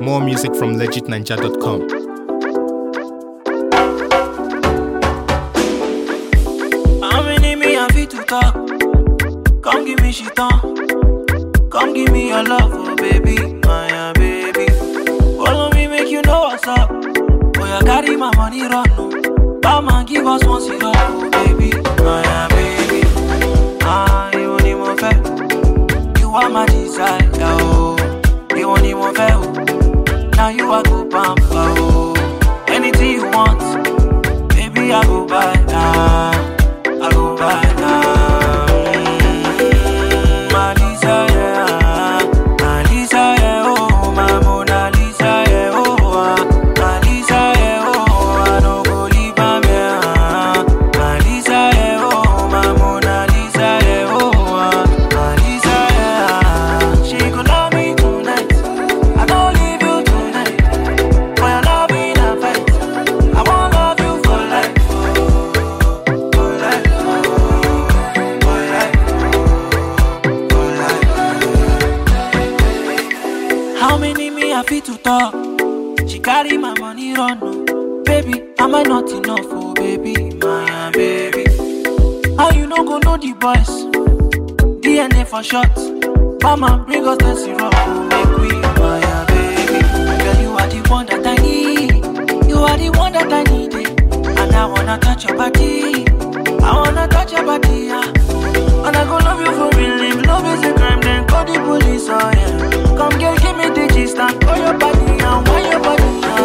More music from legitninja.com. How many me I fit to talk? Come give me shit on. Come give me your love, oh baby, my uh, baby. Follow me, make you know what's up. Boy, I carry my money run, no. Batman give us one syrup, oh baby, my uh, baby. Ah, you want him on fair. You are my desire, oh. You want him on fair, oh. Now you are go pamper, oh. Anything you want, baby, I go buy now. I go buy now. Mm, My Lisa, yeah. My Lisa, yeah, oh. My Mona Lisa, yeah, oh. ah. My Lisa, yeah, oh. I no go leave am, yeah. My Lisa, yeah, oh. My Mona Lisa, yeah, oh. ah. My Lisa, yeah. She could love me tonight. I don't leave you tonight. For your love in a fight. I won't love you for life. For life. For life. For life. How many me I fit to talk? She carry my money run. oh. Baby, am I not enough? Oh, baby, my uh, baby. How you no go know the boys? DNA for short. Mama, bring us the syrup. oh, Make we, my uh, baby. Girl, you are the one that I need. You are the one that I need. eh. And I wanna touch your body. I wanna touch your body, yeah. And I go love you for real. If love is a crime, then call the police, oh yeah. Come girl, give me the gist and call your body and why your body, yeah.